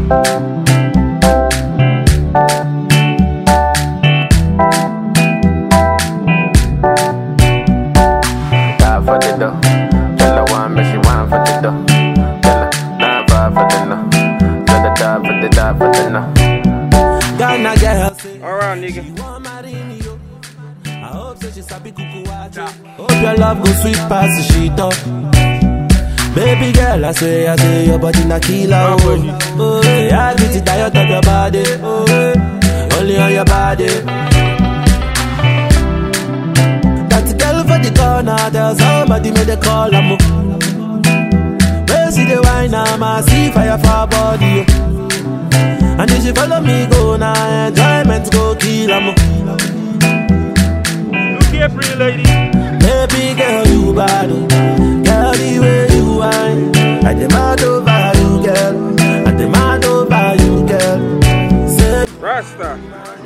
Die for the dough. Tell her one, but she want for the dough. Tell her nine five for the no. Tell her die for the die for the no. Ghana girl say Alright, nigga. you want marry me yo. I hope say she sabi kuku wache. Hope your love go sweet past the sheet up. Baby girl, I say, I say your body na killer oh. Oh, yeah, I get it diet of your body. Oh, yeah. only on your body. That girl for the corner, tell somebody make the call am. Where see the wine, I'm see fire for her body. oh. And if she follow me go now, enjoyment go kill am. Look here, pretty lady. Baby girl, you bad, oh. girl the way you whine. I demand over you, girl. I demand over you, girl. Say, Rasta.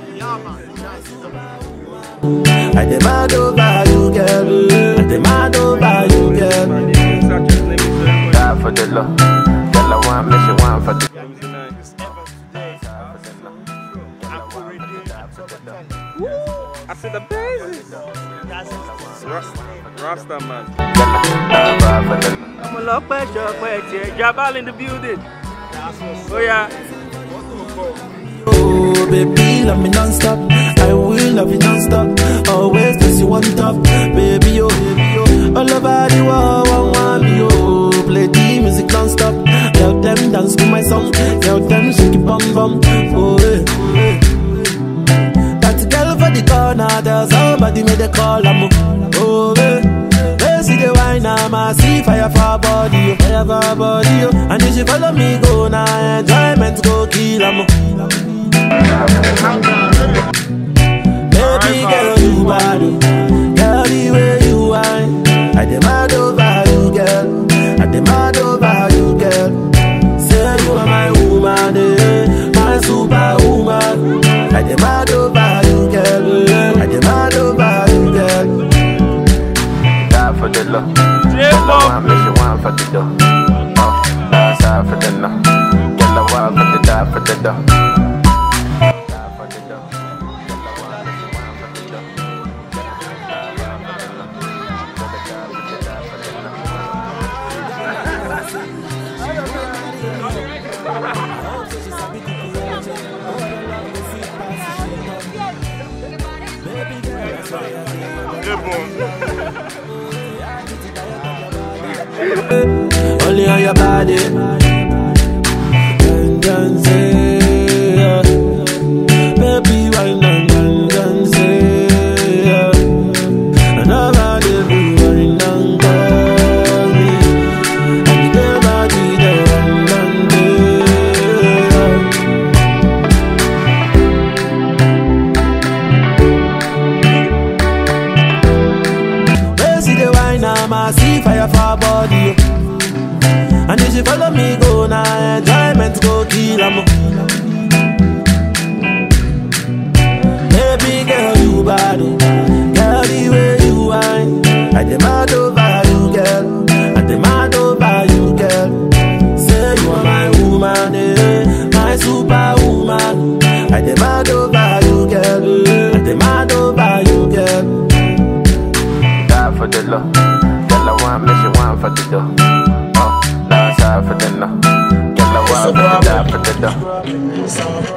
I demand over you, girl. I demand over you, girl. My name is such a let me say Die for the low. Tell her one, but she want for the it was nice. I said the basis. Rasta, Rasta man. die five for the I'm a lot better, better. Jabal in the building. Oh yeah. Oh, baby, love me non-stop. I will love you non-stop. Always place you on top. Baby, oh, baby, oh. All over the world, one want me, oh. Play the music non-stop. Tell them dance to my song. Tell them shake it bum bum. Oh, eh, oh, eh. That girl for the corner, tell somebody make the call, I'm oh, eh. They see the wine, I'm a see fire for her body, oh, fire for her body, oh. And if she follow me, go now, enjoyment go kill, I'm Baby girl, you bad, oh. girl, the way you whine. I demand over you, girl. I demand over you, girl. Say you are my woman, eh, my superwoman. I demand over you, girl. I demand over you, girl. die for the low. Tell her one, but she want for the dough. Oh, die side for the no. Tell her one, but the die for the dough. Die for the dough. Tell her one, but she want for the dough. Tell her die for the no. Tell her die for the die for the no. Good boy. Only on your body. Dun, dun, say, yeah. Baby, why not dun, dun, say, yeah. And I'm out there, we wine and call me. And the body, the one and day, Where see the wine, I'm a see fire for her body. oh. And if she follow me, go now, enjoyment go kill am. Baby girl, you bad, oh. girl, the way you whine. I demand over you, girl. I demand over you, girl. Say you are my woman, eh, my superwoman. I demand over you, girl. I demand over you, girl. Die for the low. Tell her one, but she want for the dough. Oh, die side for the no. Tell her one, but die for the dough.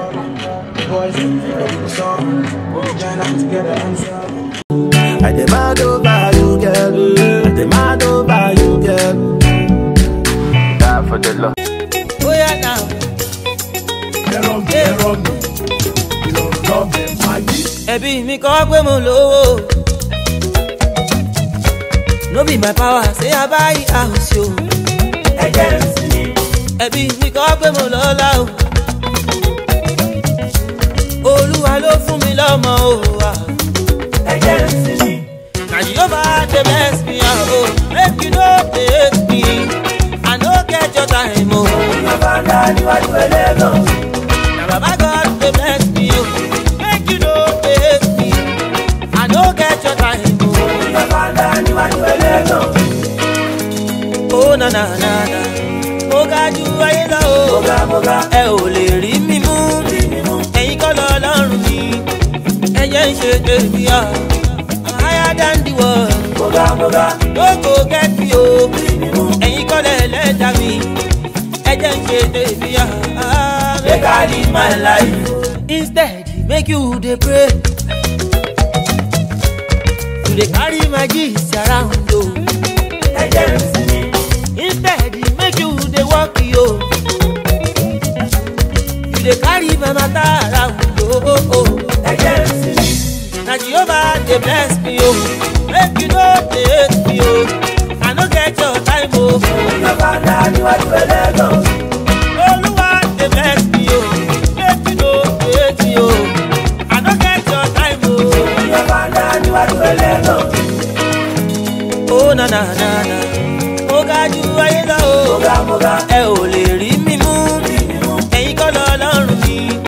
I demand over you, girl. I demand over you, girl. Die for the low. Oh yeah now. ẹbí mi kọ́ pé mo lówó no be my power say i buy house o. ẹbí mi kọ́ pé mo lọ́lá o. olúwa ló fún mi lọ́mọ o. na jehovah dey bless me o. make you no dey hate me i no get your time o. na baba god dey bless me o. make you no dey hate me i no get your time o. Oh na na na na, mo ga ju ayé lọ o ẹ ò lè rí mi mú ẹ̀yin kọ́ lọ lọ́rùn mi ẹ̀jẹ̀ ń ṣe tèmi ọ̀ higher than the world no go get me o ẹ̀yin kọ́ lẹ̀ lẹ́dà mi ẹ̀jẹ̀ ń ṣe tèmi ọ̀ make I live my life instead make you dey pray you dey carry my gist around o. instead make you dey work yo you dey carry my matter around o. na jehovah dey bless me o make you no dey hate me o i no get your time o. olúwa dey bless me o make you no dey hate me o i no get your time o. Oh na na na na, mo ga ju ayé lọ